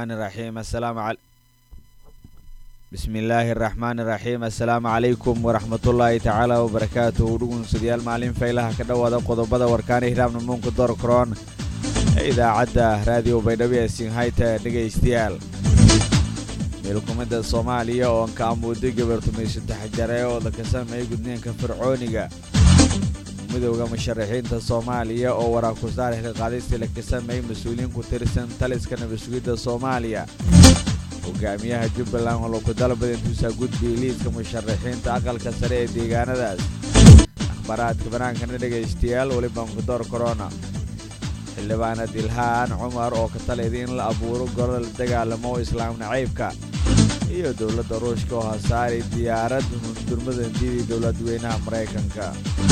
raxmaani raxiim assalaamu cal bismi illaahi araxmaani raxiim assalaamu calaykum waraxmatullaahi tacaala wabarakaatuhu dhugunsadayaal maalin faylaha ka dhowaada qodobada warkaana hiraabna muunka dorkroon ee idaacadda raadiyo baydhabo ee sinhayta dhegaystayaal meelkumidda soomaaliya oon ka amuuday gabartumay saddex jare oo laka sameeyay gudniinka fircooniga midowda musharaxiinta soomaaliya oo waraakusaar xilqaadistii laka sameeyey mas-uuliyiin ku tirsan taliska nabadsugidda soomaaliya hogaamiyaha jubbaland oo laku dalbada intuusaa gudbiyey liiska musharaxiinta aqalka sare ee deegaanadaas akhbaaraadka banaankana dhegaystayaal welibanku door korona xildhibaanad ilhaan cumar oo ka talayda in la abuuro golo la dagaalamo islaam nacaybka iyo dowladda ruushka oo hasaaray diyaarad hundurmada diidii dowladweynaha maraykanka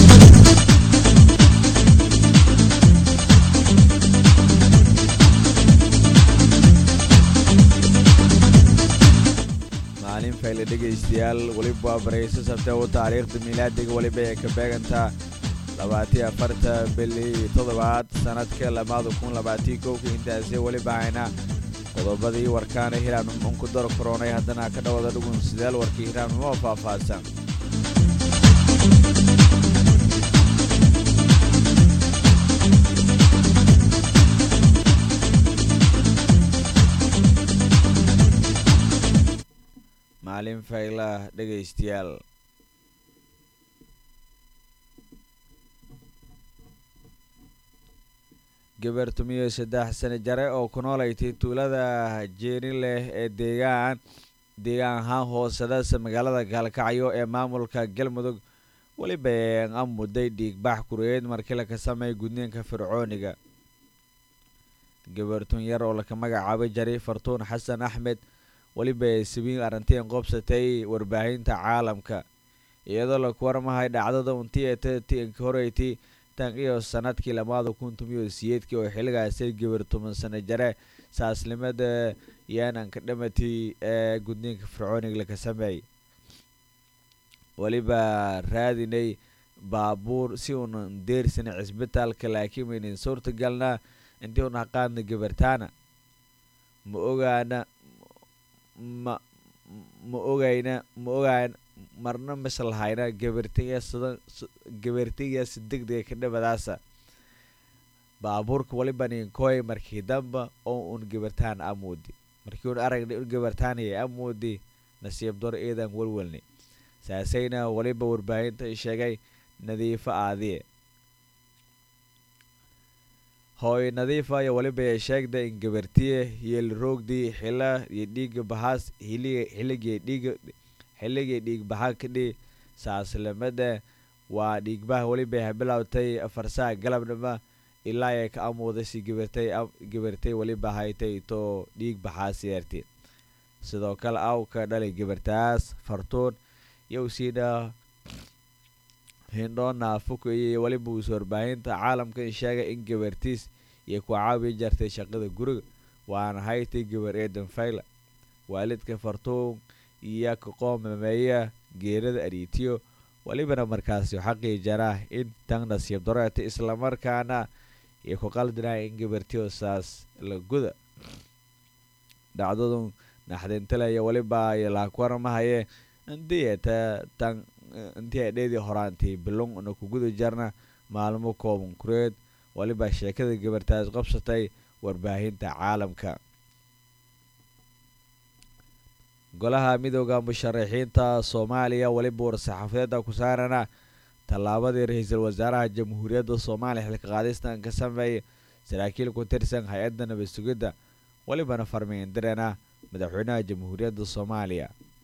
maalin fayle dhegaystayaal weliba barayso sabteebu taariikhda miilaadiga weliba ay ka beegantaa labaatiyo afarta bili toddobaad sanadka lamaada kun labaatiyo kowka intaasi weliba hayna qodobadii warkaana hiraamnimo unku dor koronay haddana ka dhawada dhugun sidaal warkii hiraamnimo oo faahfaahsan maalin faylah dhegaystayaal gabartumiyo saddex sane jare oo ku noolaytay tuulada jeeni leh ee deegaan deegaan ahaan hoosadasa magaalada gaalkacyo ee maamulka galmudug weliba a mudday dhiigbax kureed markii laka sameeyay gudniinka fircooniga gabartun yar oo laka magacaabay jari fartuun xasan axmed weliba sabiin arrintiin qoobsatay warbaahinta caalamka iyadoo laku warmahay dhacdada untii horeyti tan iyo sanadkii lamaada kun tumiyo siyeedkii oo xilligaasi gabar toban sano jare saasnimada yaananka dhamatay ee gudniinka fircooniga laka sameeyay weliba raadinay baabuur si uunan deersana cisbitaalka laakiin waynan suurtagalna intii una qaadna gabartaana ma ogaana ma ma ogayna ma ogaan marna maslahayna gabartigaasi degdega ka dhabadaasa baabuurka waliba ninkoy markii damba oo un gabartaan amoodi markii un aragna un gabartaanaya amoodi nasiib dor eedan walwalni saasayna waliba warbaahinta sheegay nadiifo aadiye hooy nadiifa iyo waliba sheegda in gabartiye yeelroogdii xila iyo dhiiga bahaas xilligii dhiiga xilligii dhiigbaxa kadhi saaslamada waa dhiigbaha weliba habilowtay farsaha galabnima ilaa ay ka amuuday si gabartay gabartay weliba haytay too dhiig baxaas yeerti sidoo kale awka dhalay gabartaas fartuun yowsiina hindhoona fukaye weliba uus warbaahinta caalamka in sheegay in gabartiis iyo ku caawi jartay shaqada guriga waana haytay gabar eedan fayla waalidka fartuun iyo ka qoomameeya geerada ariitiyo welibana markaasi xaqii jaraa in tan nasiib daroeta islamarkaana iyo ku qaldinaa in gabartiyo saas la guda dhacdadu naxdintalaya weliba laakwarmahaye indiyata tan intii ay dheedii horaantii bilung na ku guda jarna maalmo kooban kureed weliba sheekada gabartaas qabsatay warbaahinta caalamka golaha midooda musharaxiinta soomaaliya weliba war-saxaafadeeda ku saarana tallaabadii ra-iisul wasaaraha jamhuuriyadda soomaaliya xilka qaadistan ka sameeyay saraakiil ku tirsan hay-adda nabad sugidda welibana farmiindirana madaxweynaha jamhuuriyadda soomaaliya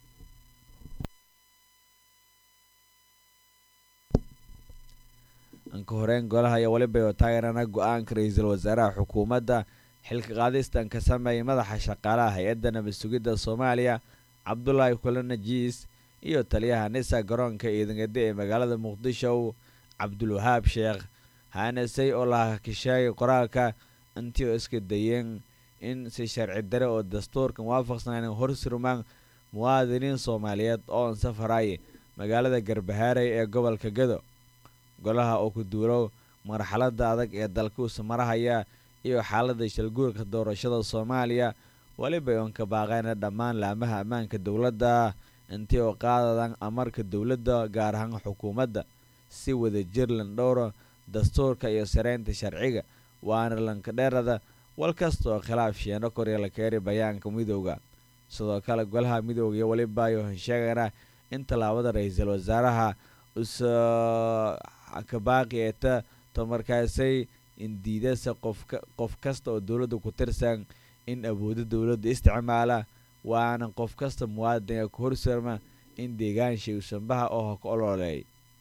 anka horeyn golaha ayaa weliba taageerana go-aanka ra-iisul wasaaraha xukuumadda xilka qaadistan ka sameeyay madaxa shaqaalaha hay-adda nabad sugidda soomaaliya cabdulaahi kule najiis iyo taliyaha nisa garoonka ciidangade ee magaalada muqdisho cabdulwahaab sheekh haanasey oo laha kasheegay qoraalka intii oo iska dayeen in si sharci dare oo dastuurka muwaafaqsanayn horsurmaan muwaadiniin soomaaliyeed oo ansafaray magaalada garbahaaray ee gobolka gado golaha oo ku duulow marxalada adag ee dalka usa marahaya iyo xaalada shalguurka doorashada soomaaliya weliba oon ka baaqayna dhammaan laamaha ammaanka dowladda intii oo qaadadan amarka dowladda gaar ahaan xukuumadda si wada jir landhowra dastuurka iyo sareynta sharciga waana lankadheerada wal kasta oo khilaaf sheeno korya la keeri bayaanka midooda sidoo kale golaha midooda iyo weliba ayo sheegana in tallaabada ra-iisul wasaaraha usa kabaaqi eeta tamarkaasay indiidasa qofka qof kasta oo dowladda ku tirsan in awoodo dowladda isticmaala waana qof kasta muwaadinka ku horserma in deegaansha usanbaha oo ka ololeey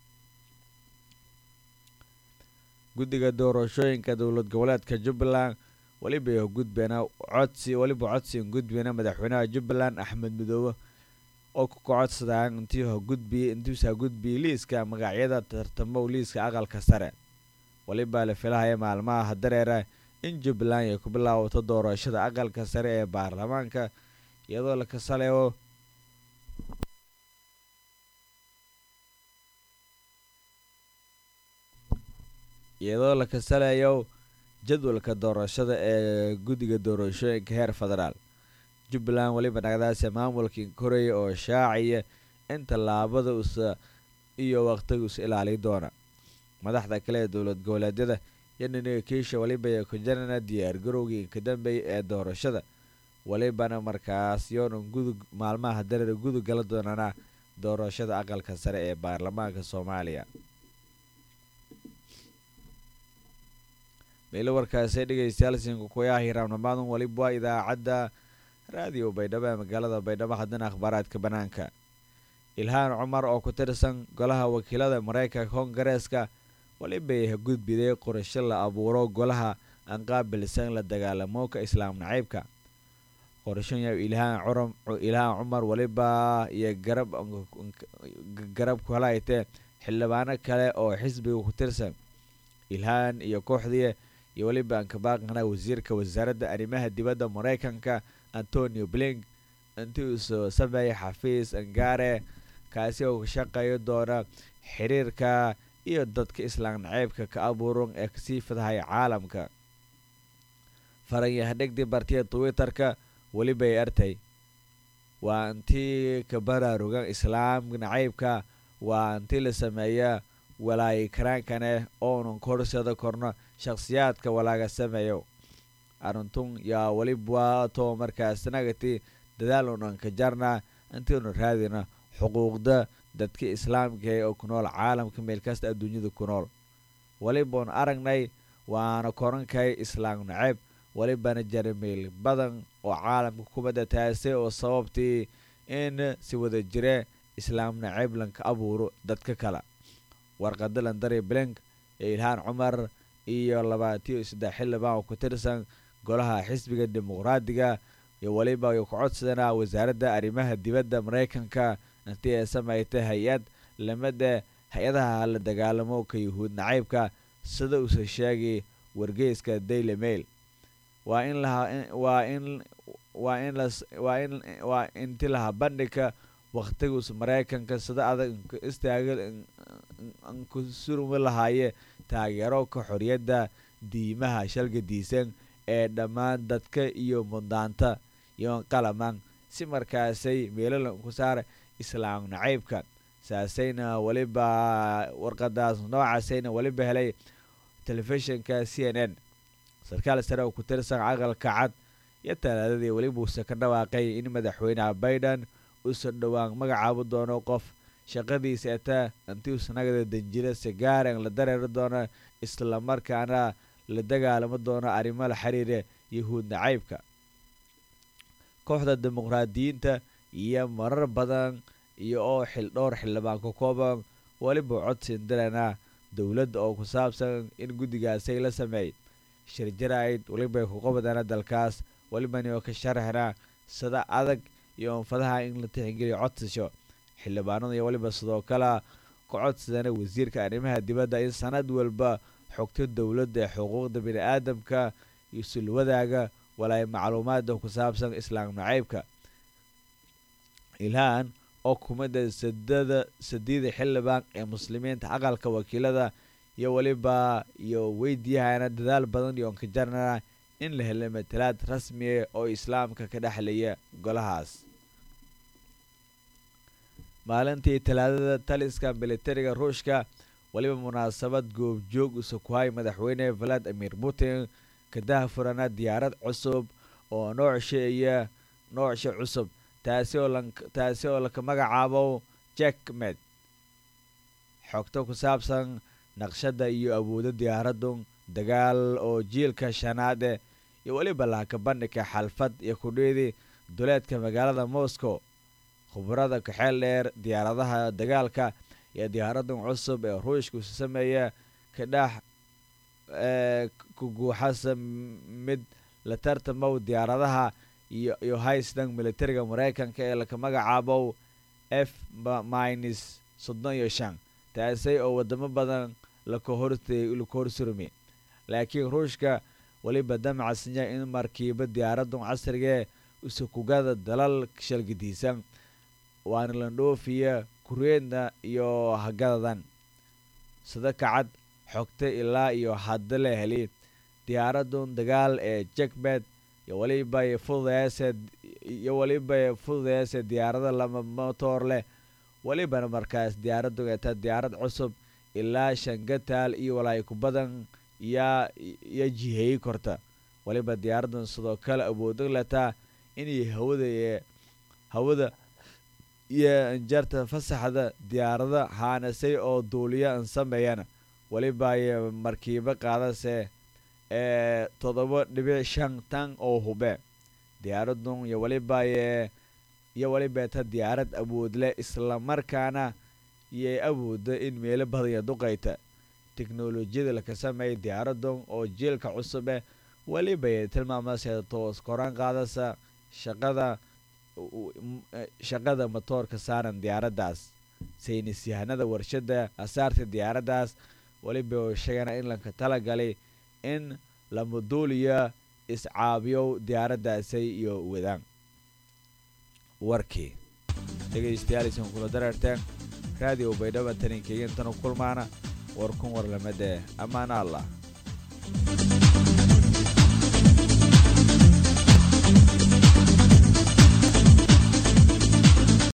guddiga doorashooyinka dowlad goboleedka jubbaland weliba gudbeena codsi weliba codsigan gudbeena madaxweynaha jubbaland axmed midoobe oo ku kacodsadaan intii hogudbiy intiisa gudbiyey liiska magacyada tartamo liiska aqalka sare weliba la filahaya maalmaha hadareera in jubbaland ay ku bilaabato doorashada aqalka sare ee baarlamaanka iyadoo la kasaleeyo iyadoo la kasaleeyo jadwalka doorashada ee guddiga doorashooyinka heer federaal jubbaland weliba dhacdaasi maamulkii koraya oo shaacaya in tallaabada usa iyo waqtiga is ilaali doona madaxda kale ee dowlad goboleedyada yaniniga kiisha weliba ay ku jirana diyaar garowgii ka dambeeyay ee doorashada welibana markaas yoonan gudug maalmaha dareer gudug gala doonana doorashada aqalka sare ee baarlamaanka soomaaliya meelo warkaasi dhegeystayaal sinku kuyaha hiraamnimaadan weliba waa idaacadda raadiyo baydhabo ee magaalada baydhabo haddana akhbaaraadka banaanka ilhaan cumar oo ku tirsan golaha wakiilada mareykanka kongareeska weliba ay gudbiday qorasho la abuuro golaha aan qaabilsan la dagaalamooka islaam naciibka qorashooya ilhaan ilhaan cumar weliba iyo garab garab kuhalaytee xildhibaano kale oo xisbiga ku tirsan ilhaan iyo kooxdii iyo weliba aan ka baaqana wasiirka wasaaradda arrimaha dibadda mareykanka antonio blink intii uu soo sameeyay xafiis angaare kaasi oo ka shaqeeyo doona xiriirka iyo dadka islaam naceybka ka abuuran ee kasii fidahaya caalamka faranyahadhegdii bartiya twitter-ka weliba ay artay waa intii ka baraarugan islaam naceybka waa intii la sameeya walaayi karaankane oonan korsada korno shakhsiyaadka walaaga sameeyo arintun yaa weliba too markaas nagati dadaal unan ka jarna intiinu raadina xuquuqda dadka islaamka oo ku nool caalamka meel kasta adduunyada ku nool welibaun aragnay waana korankay islaam naceeb welibana jarameel badan oo caalamka kubadda taasay oo sababtii in si wada jire islaam naceeb lanka abuuro dadka kale warqada landari blink ee ilhaan cumar iyo labaatiyo saddex xildhibaan oo ku tirsan golaha xisbiga dimuqraadiga iyo weliba ay ku codsadana wasaaradda arrimaha dibadda mareykanka intii ay sameeytay hay-ad lamida hay-adaha la dagaalamo ka yuhuud nacaybka sida uuse sheegay wargeyska daily mail waa in lawaa in waa in waa in waa inti laha bandhigka wakhtigus mareykanka sida adag istaaga ku surmi lahaaye taageero ka xoriyadda diimaha shalgadiisan ee dhammaan dadka iyo muddaanta iyo qalaman si markaasay meelalan ku saara islaam nacaybka saasayna weliba warqadaas noocaasayna weliba helay telefishinka c n n sarkaal sare oo ku tirsan aqalka cad iyo talaadadii weliba uuse ka dhawaaqay in madaxweyneha biden uusan dhowaan magacaabo doono qof shaqadiisa eta intii usanagada danjira sigaaran la dareeri doono islamarkaana la dagaalamo doono arrimo la xiriira yahuud nacaybka kooxda dimuqraadiyiinta iyo marar badan iyo oo xil dhowr xildhibaan ka kooban weliba codsin dirana dowladda oo ku saabsan in guddigaasay la sameey shirjaraid weliba ku qabadana dalkaas welibani oo ka sharaxna sida adag iyo oonfadaha in la tixgeliyo codsasho xildhibaanada iyo weliba sidoo kale ka codsadana wasiirka arrimaha dibadda in sanad walba xogto dowladda ee xuquuqda bini-aadamka iyo sulwadaaga walaay macluumaada ku saabsan islaam nacaybka ilhaan oo kumida sadada sadiida xildhibaan ee muslimiinta aqalka wakiilada iyo weliba iyo weydiyahana dadaal badan iyo onkajarnana in la helay matalaad rasmiya oo islaamka ka dhexlaya golahaas maalintii talaadada taliska militariga ruushka weliba munaasabad goobjoog usa ku hay madaxweyne valadimir putin kadaha furana diyaarad cusub oo noocsha iyo noocsha cusub taasi oo taasi oo laka magacaabo jackmed xogto ku saabsan naqshada iyo awoodo diyaaraddu dagaal oo jiilka shanaade iyo weliba laaka bandhigka xalfad iyo kudhiidi duleedka magaalada moscow khubarada kaxeel dheer diyaaradaha dagaalka iyo diyaaradan cusub ee ruushku sameeya ka dhex kuguuxasa mid la tartamow diyaaradaha iyo iyo haystan militariga maraykanka ee laka magacaabo f minus soddon iyo shan taasi oo wadamo badan laka hortay laka horsurmi laakiin ruushka weliba damacasnya in markiiba diyaaradan casrigee usakugada dalal shalgidiisan waana landhoofiya kureedna iyo hagadadan sida kacad xogta ilaa iyo hadda la heli diyaaradun dagaal ee jackbed iyo weliba fududeese iyo weliba fududeese diyaarada lama motor leh welibana markaas diyaaraddu eeta diyaarad cusub ilaa shangataal iyo walaay ku badan yaa iyo jiheeyi korta weliba diyaaradan sidoo kale awoodo letaa inay hawada hawada iyo injarta fasaxda diyaarada haanasay oo duuliya an sameeyana weliba ay markiibo qaadase ee toddoba dhibic shan tan oo hube diyaaradun iyo weliba iyo weliba ta diyaarad awood leh islamarkaana iyo awooda in meelo badanya duqayta teknolojiyada laka sameeya diyaaradun oo jiilka cusube weliba tilmaamase toos koraan qaadasa shaqada shaqada matoorka saaran diyaaraddaas saynis yahanada warshada asaarta diyaaraddaas weliba sheegana in lanka talagalay in lamaduuliya iscaabiyo diyaaraddaasay iyo wadaan warkii dhegaystayaalisan kula dareerteen raadiyo baydhaba taninkeegintanu kulmaana war kun warlamade ammaana allah